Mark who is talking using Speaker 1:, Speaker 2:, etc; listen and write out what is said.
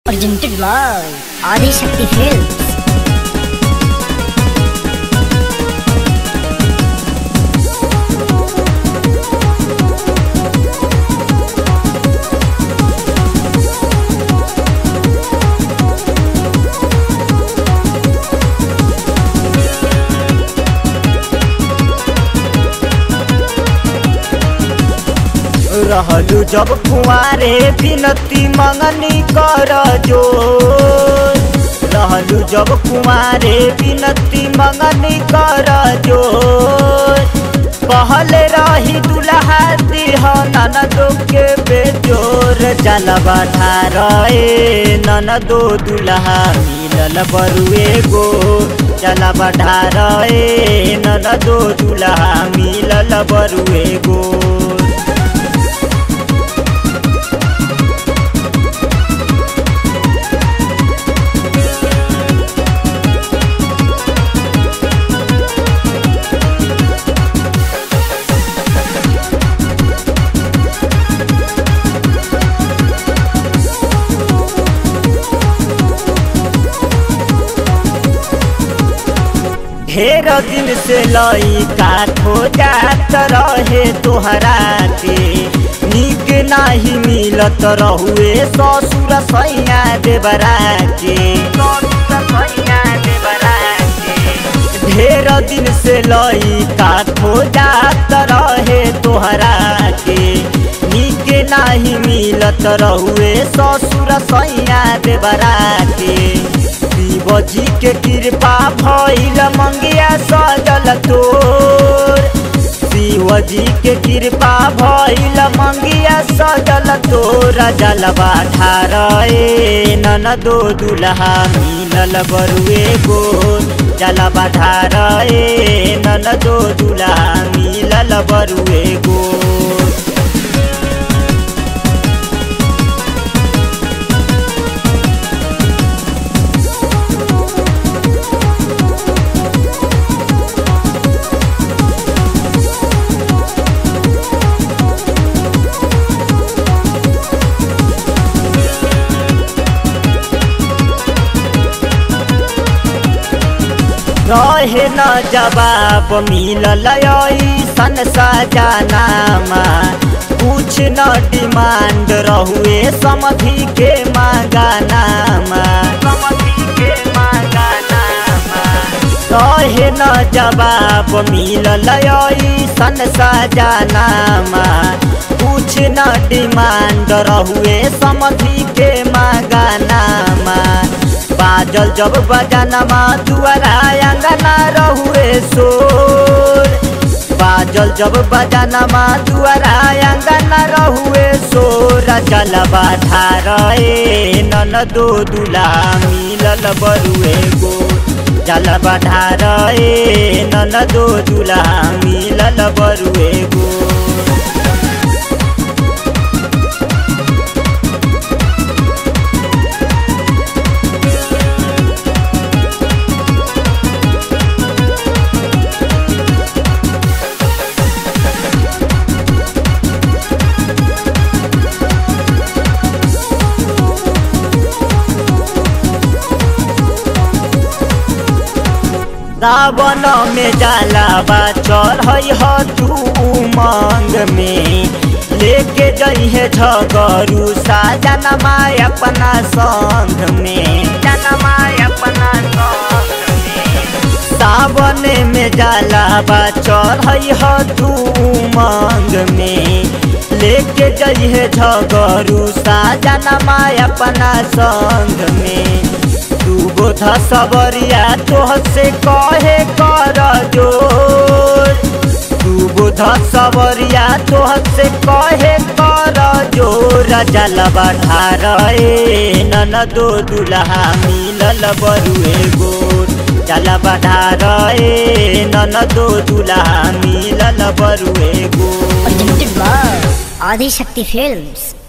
Speaker 1: Presented by Adi Shakti Films.
Speaker 2: रहलू जब कुआरे बिनती मंगनी कर जो रहलू जब कुआरे बिनती मंगनी कर जो कहल रही दुल्हा दिह ननदो के बेजोर जलवा ढारे ननदो दुल्हा मिलल बरुए गो जलवा ढारे ननदो दुल्हा मिलल बरुए गो ढेर दिन से लई का खोजात रहे तोहरा के निक नाही मिलत रहुए ससुर सैया देवरा के ढेर दिन से लई का खोजात रहे तोहरा के निक नाही मिलत रहुए ससुर सैया देवरा के शिवजी के कृपा भइल मंगिया सजल तोर शिवजी के कृपा भइल मंगिया सजल तोर जलवा ढारे ननदो दुल्हा मिलल बरुए गो जलवा ढारे ननदो दुल्हा मिलल बरुए गो रहे न जवाब मिलल सन सजानामा कुछ न डिमांड रहुए समधि के मांगानामा रहे न जवाब मिलल सन सजानामा कुछ न डिमांड रहुए समधि के मांगानामा बाजल जब बजानमा दुआरा अंगना रहुए शोर बाजल जब बजानमा दुआरा अंगना रहुए शोर जलवा ढारे ननदो दुला मिलल बरुए गो जलवा ढारे ननदो दुला मिलल बरुए गो रावण में जलावा चढ़ ह तू उमंग में लेके जइहे झगरू साजनमा अपना संग में जनमा अपना संग में सावन में जलावा चढ़ ह तू उमंग में लेके जइहे झगरू साजनमा अपना संग में बोध सबरिया तोह से कहे कर जोर तू बोध सबरिया तोह से कहे कर जोर जलवा ढारे ननदो दुल्हा मिलल बरुए गोर जलवा ढारे ननदो दुल्हा मिलल बरुए गोर
Speaker 1: Presented by Adi Shakti Films.